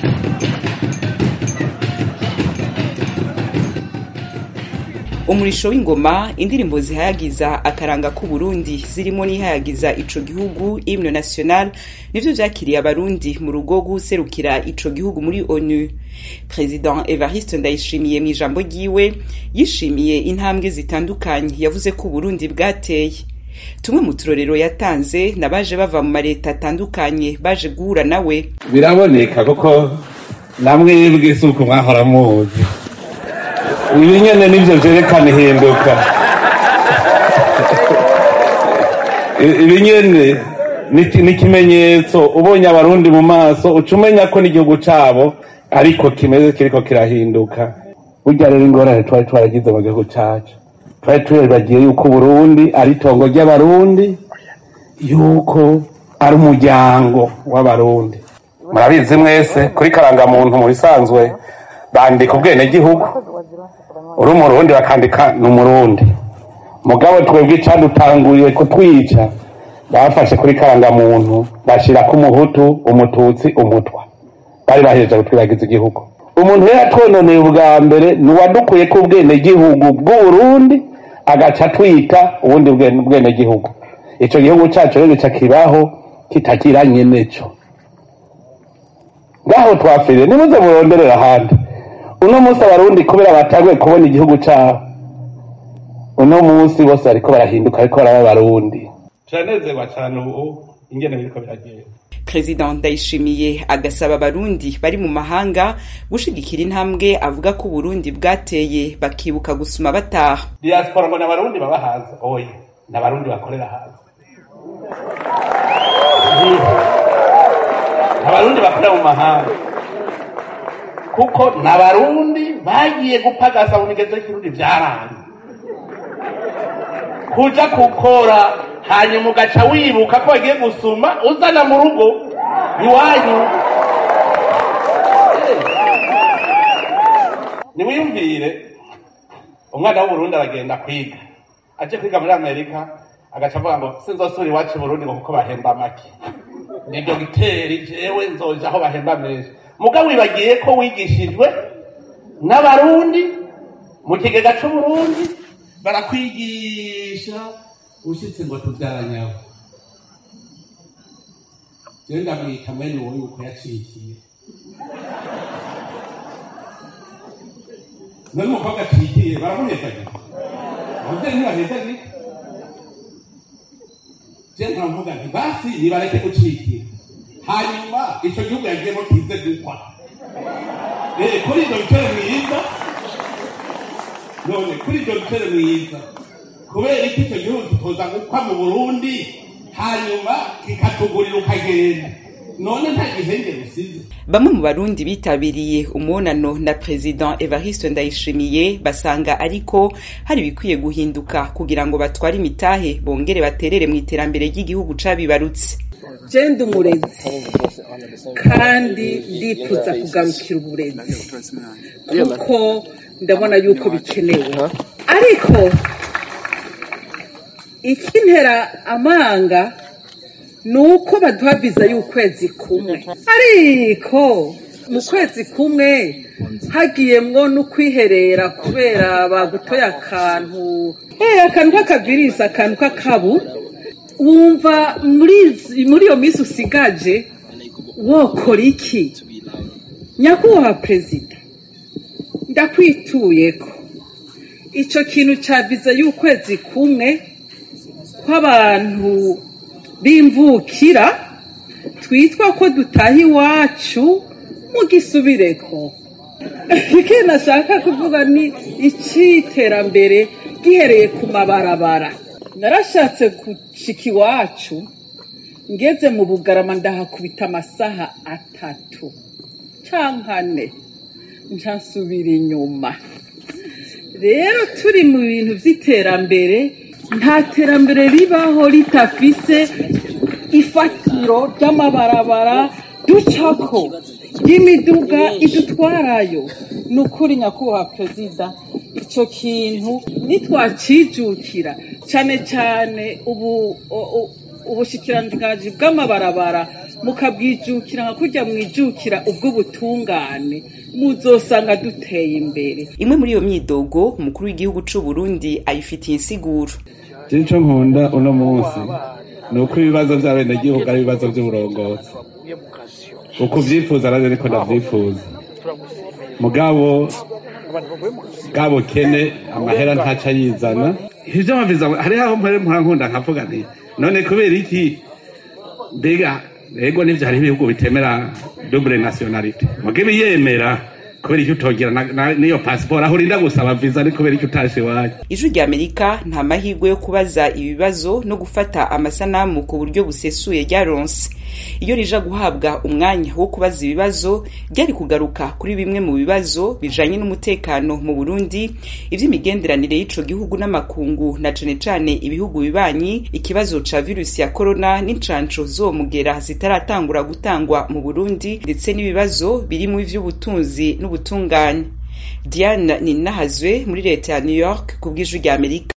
umurisho w'ingoma indirimbo zihayagiza akaranga k'uburundi zirimo n'ihayagiza ico gihugu hymne national nivyo vyakiriye abarundi mu rugo guserukira ico gihugu muri onu president evariste ndayishimiye mu ijambo ryiwe yishimiye intambwe zitandukanye yavuze ko uburundi bwateye tumwe mu turorero yatanze nabaje bava mu mareta atandukanye baje guhura nawe biraboneka kuko namwebwe si uko mwahora muzi ibi nyene nivyo vyerekana ihinduka ibi nyene ni ikimenyetso ubonye abarundi mu maso uca umenya ko n'igihugu cabo ariko kimeze kiriko kirahinduka burya rero ingorane twari twaragize mu gihugu cacu twari turibagiye yuko uburundi ari itongo ry'abarundi yuko ari umuryango w'abarundi murabizi mwese kuri karangamuntu mu bisanzwe bandika ubwenegihugu uri umurundi bakandika ni umurundi mugabo twebwe icadutanguriye kutwica bafashe kuri karangamuntu bashirako umuhutu umututsi umutwa bari bahejeje kutwibagiza igihugu umuntu rero atwononeye ubwa mbere ni uwadukuye ko ubwenegihugu bw'uburundi agaca atwita ubundi bwenegihugu ico gihugu cacu rero gica kibaho kitagira nyeneco ngaho twafiriye nimuze muronderera ahandi uno munsi abarundi kubera batanguye kubona igihugu cabo uno munsi bose bariko barahinduka ariko baraba abarundi turanezerwa cane ubu ingene biriko biragenda president ndayishimiye agasaba abarundi bari mu mahanga gushigikira intambwe avuga ko uburundi bwateye bakibuka gusuma bataha diaspora ngo n'abarundi baba hanze oya n'abarundi bakorera hanze abarundi bakorera mu mahanga kuko n'abarundi bagiye gupagasa mu migenzo y'ikirundi vyaranze kuja gukora hanyuma ugaca wibuka ko bagiye gusuma uzana mu rugo iwanyu niwiyumvire umwana w'uburundi aragenda kwiga aje kwiga muri amerika agaca avuga ngo sinzosubira iwacu burundi ngo kuko bahemba make ni dogiteri jewe nzoja aho bahemba menshi mugabo wibagiye ko wigishijwe n'abarundi mu kigega c'uburundi barakwigisha ushitse ngo tuvyaranyabo jewe ndamwita mwene uwo yuko yacikiye none umukobwa acikiye baramuhezagira abavyeyi ntibahezagira je nkavuga nti basi nibareke gucikira hanyuma ico gihugu yagiyemo kize gukwa kuri ivyo bitero mwiza none kuri ivyo bitero mwiza kubera iki icyo gihugu kitoza gukwa mu burundi hanyuma kikatugurira ukagenda none nta gihenge rusize bamwe mu barundi bitabiriye umunano na president evariste ndayishimiye basanga ariko hari ibikwiye guhinduka kugira ngo batware imitahe bongere baterere mu iterambere ry'igihugu cabibarutse jenda umurezi kandi ndifuza kugarukira uburezi kuko ndabona yuko bikenewe ariko ikintera amanga ni uko baduha viza y'ukwezi kumwe ariko mu kwezi kumwe hagiyemwo no kwiherera kubera bagutoye akantu akantu k'akavirisi akantu k'akabu wumva muri iyo minsi usigaje wokora iki nyakubahwa perezida ndakwituye ko icyo kintu cya viza y'ukwezi kumwe kw'abantu b'imvukira twitwa ko dutaha iwacu mugisubireko ikindi nashaka kuvuga ni icy'iterambere gihereye ku mabarabara narashatse gushika iwacu ngeze mu bugarama ndahakubita amasaha atatu cyangwa ane nsubira inyuma rero turi mu bintu by'iterambere nta terambere ribaho ritafise ifatiro ry'amabarabara ducako y'imiduga idutwarayo ni ukuri nyakubahwa perezida icyo kintu nitwacijukira cyane cyane ubu ubushikiranganji bw'amabarabara mukabwijukira nka kurya mwijukira ubwo butungane muzosanga duteye imbere imwe muri iyo myidogo umukuru w'igihugu c'u Burundi ayifitiye insiguro ico nkunda uno munsi ni uko ibibazo vy'abenegihugu ari ibibazo vy'uburongozi uko uvyifuza navyo niko ndavyifuza mugabo bwa bukene amahera ntaca yizana ivyo baviza hariho aho mpore mpora nkunda nkavuga nti none kubera iki mbega ego nivyo hariho ibihugu bitemera double nationality muge biyemera kubera icyo utogira n'iyo pasiporo aho urinda gusaba viza ni kubera icyo utashe iwanyu ijwi rya amerika nta mahirwe yo kubaza ibibazo no gufata amasanamu ku buryo busesuye ryaronse iyo rija guhabwa umwanya wo kubaza ibibazo ryari kugaruka kuri bimwe mu bibazo bijanye n'umutekano mu burundi ivy'imigenderanire y'ico gihugu n'amakungu na cane cane ibihugu bibanyi ikibazo ca virusi ya korona n'incanco zomugera zitaratangura gutangwa mu burundi ndetse n'ibibazo birimwo ivy'ubutunzi n'ubutungane diane ninahazwe muri leta ya new york ku bw'ijwi rya amerika